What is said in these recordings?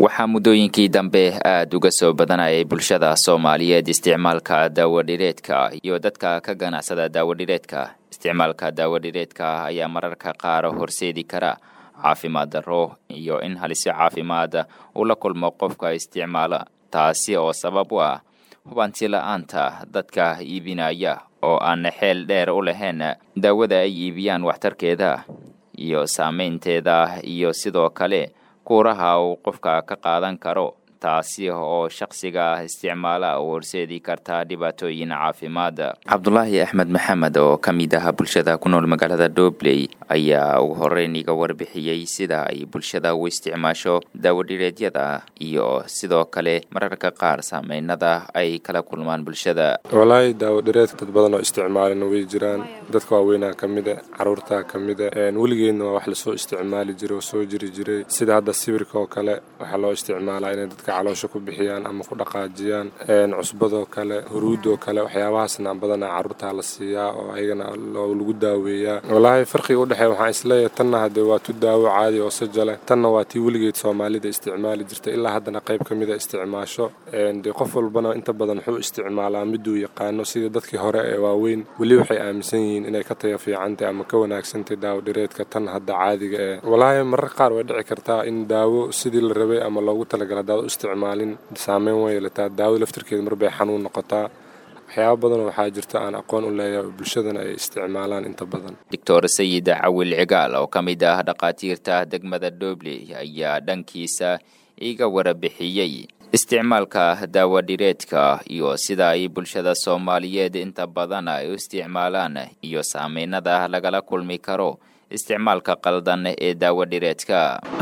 waxaa muddooyinkii dambe aada uga soo badanayay bulshada soomaaliyeed isticmaalka daawadhireedka iyo dadka ka ganacsada daawadhireedka isticmaalka daawadhireedka ayaa mararka qaar horseedi kara caafimaad darro iyo in halisyo caafimaad uu la kulmo qofka isticmaala taasi oo sabab u ah hubanti la-aanta dadka iibinaya oo aan xeel dheer u lahayn daawada ay iibiyaan waxtarkeeda iyo saameynteeda iyo sidoo kale kuuraha uu qofka ka qaadan karo taasi oo shakhsiga isticmaala u horseedi karta dhibaatooyin caafimaad cabdulaahi axmed maxamed oo ka mid ah bulshada ku nool magaalada dobley ayaa ugu horeyn iga warbixiyey sida ay bulshada u isticmaasho daawadhireedyada iyo sidoo kale mararka qaar saameynada ay kala kulmaan bulshada walaahi daawadhireedka dad badan oo isticmaalina way jiraan dadka waaweynaa ka mida caruurtaa ka mida weligeedna waa wax lasoo isticmaali jiray oo soo jiri jiray sida hadda sawirka oo kale waxaa loo isticmaalaa inay dadka caloosha ku bixiyaan ama ku dhaqaajiyaan cusbadoo kale huruudoo kale waxyaabahaasna badanaa caruurtaa la siiyaa oo ayagana lagu daaweeyaa walaahi farqiga udhexeeya waxaan isleeyahay tanna haddee waa tu daawo caadi oo sajale tanna waa tii weligeed soomaalida isticmaali jirta ilaa haddana qayb ka mida isticmaasho dee qof walbana inta badan wuxuu isticmaalaa miduu yaqaano sida dadkii hore ee waaweyn weli waxay aaminsan yihiin inay ka taya fiicantay ama ka wanaagsantay daawo dhireedka tan hadda caadiga ee walaahi marar qaar way dhici kartaa in daawo sidii la rabay ama loogu talagala hadaad isticmaalin saameyn way yeelataa daawada laftirkeeda marbay xanuun noqotaa waxyaaba badanoo waxaa jirta aan aqoon u leeyahay oo bulshadana ay isticmaalaan inta badan doctor sayid cawil cigaal oo ka mid ah dhakhaatiirta degmada dobley ayaa dhankiisa iga warabixiyey isticmaalka daawadhireedka iyo sida ay bulshada soomaaliyeed inta badan ay u isticmaalaan iyo saameynada lagala kulmi karo isticmaalka qaldan ee daawadhireedka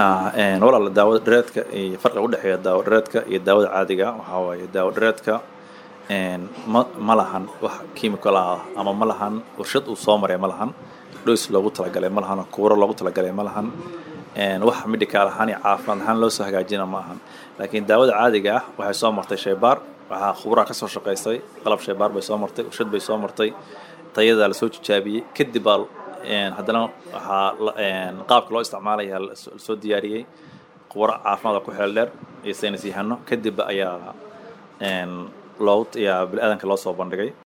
walaal daawadhireedka iyo farqiga udhexeeya daawadhireedka iyo daawada caadiga waxaa waaye daawadhireedka ma ma lahan wax chemical ah ama ma lahan warshad uu soo maray ma lahan dhoys loogu talagalay ma lahan kuuro loogu talagalay ma lahan wax medical ahaan iyo caafimaad ahaan loo soo hagaajina ma ahan laakiin daawada caadiga ah waxay soo martay shaybaar waxaa khuburaa ka soo shaqaystay qalab shaybaar bay soo martay warshad bay soo martay tayadaa lasoo jijaabiyey kadib baa haddana waxaa qaabka loo isticmaalaya lasoo diyaariyey khubaro caafimaad oo ku xeel dheer iyo saynis yahano kadib ayaa loogu yaa bini aadanka loo soo bandhigay